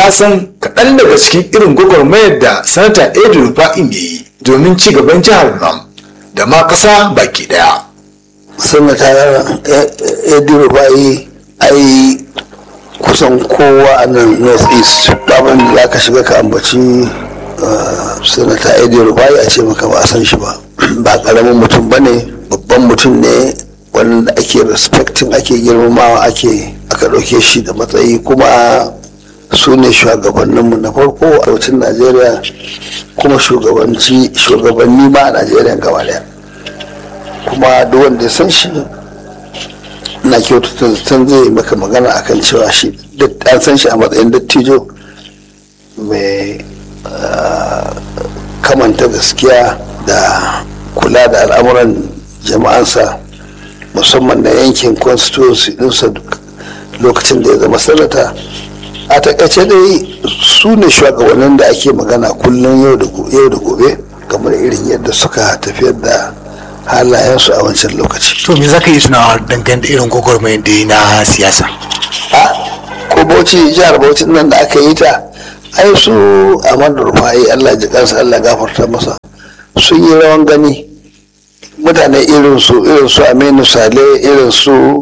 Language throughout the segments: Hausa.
ya san kaɗan daga cikin irin gwagwarmayar da sanata edu rufa'in ya yi domin ci gaban jihar nan da ma ƙasa baki ɗaya. sanata edu rufa'i ai kusan kowa a nan north east daman da za ka shiga ka ambaci sanata edu rufa'i a ce maka ba a san shi ba ba ƙaramin mutum ba ne babban mutum ne wanda ake respecting ake girmamawa ake aka ɗauke shi da matsayi kuma su ne shugabanninmu na farko a arewacin najeriya kuma shugabanni ma a najeriya gaba daya kuma duk wanda ya san shi na kyautata zaton zai maka magana akan cewa shi an san shi a matsayin dattijo mai kamanta gaskiya da kula da al'amuran jama'ansa musamman na yankin constituency ɗinsa lokacin da ya zama sanata a takaice dai su ne shugabannin da ake magana kullum yau da gobe kamar irin yadda suka tafiyar da halayensu a wancan lokaci to me zaka yi tunawa dangane da irin gwagwarmayar da na siyasa a ko bauchi jihar bauchi nan da aka yi ta ai su amadu rufai allah ji kansa allah gafarta masa sun yi rawan gani mutane irin su irin su aminu sale irin su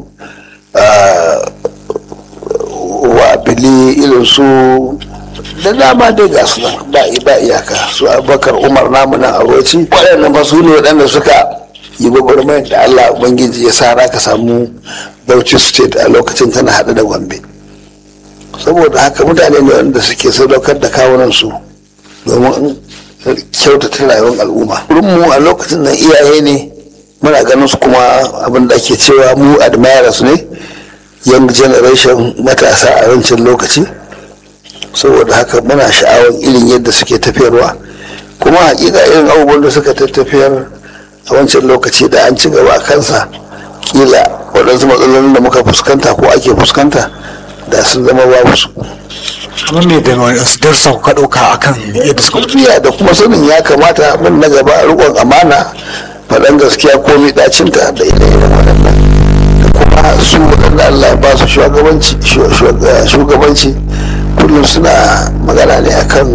wabili irin su da dama dai ga su ba ba iyaka su abubakar umar namu nan aroci waɗannan ba su ne waɗanda suka yi gwagwarmayar da allah ubangiji ya sa ka samu bauchi state a lokacin tana haɗe da gombe saboda haka mutane ne wanda suke sadaukar da kawunan su domin kyautata rayuwar al'umma mu a lokacin nan iyaye ne muna ganin su kuma abin da ake cewa mu admirers ne young generation matasa a wancan lokaci saboda haka muna sha'awar irin yadda suke tafiyarwa kuma hakika irin abubuwan da suka tafiyar a wancan lokaci da an ci gaba a kansa kila waɗansu matsalolin da muka fuskanta ko ake fuskanta da sun zama babu su kamar me da wasu darsa ka ɗauka akan yadda suka tafiya da kuma sanin ya kamata min na gaba rikon amana faɗan gaskiya ko ɗacinta da ire-iren waɗannan da kuma su waɗanda Allah ya ba su shugabanci kullum suna magana ne akan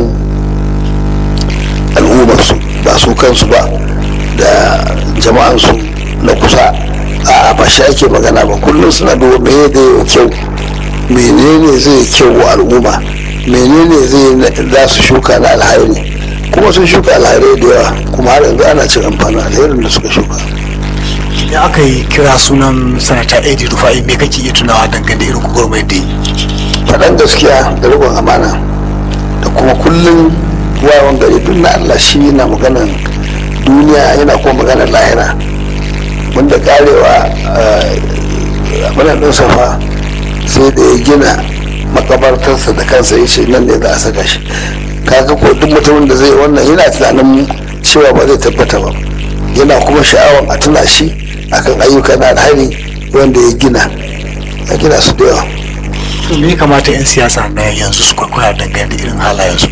al'ummarsu ba su kansu ba da jama'ansu na kusa a ba shi ake magana ba kullum suna duba mene da yau kyau menene zai kyau wa al'umma menene zai za su shuka na alhairi kuma sun shuka alhairi da yawa kuma har yanzu ana cin amfanin alherin da suka shuka da aka yi kira sunan sanata edi rufa'i me kake iya tunawa dangane da irin gwagwarmayar da yi faɗan gaskiya da riƙon amana da kuma kullum wawan gari duk na allah shi yana maganan duniya yana kuma maganar lahira wanda karewa abin ɗin safa sai da ya gina makabartarsa da kansa ya ce nan ne za a saka shi kaga ko duk mutumin da zai wannan yana tunanin cewa ba zai tabbata ba yana kuma sha'awar a tuna shi akan ayyuka na alhari wanda ya gina ya gina su da yawa to me kamata 'yan siyasa na yanzu su kwaikwaya dangane da irin halayensu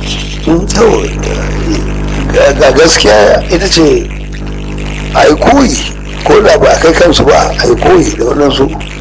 ga gaskiya ita ce a yi koyi ko da ba a kai kansu ba a yi koyi da waɗansu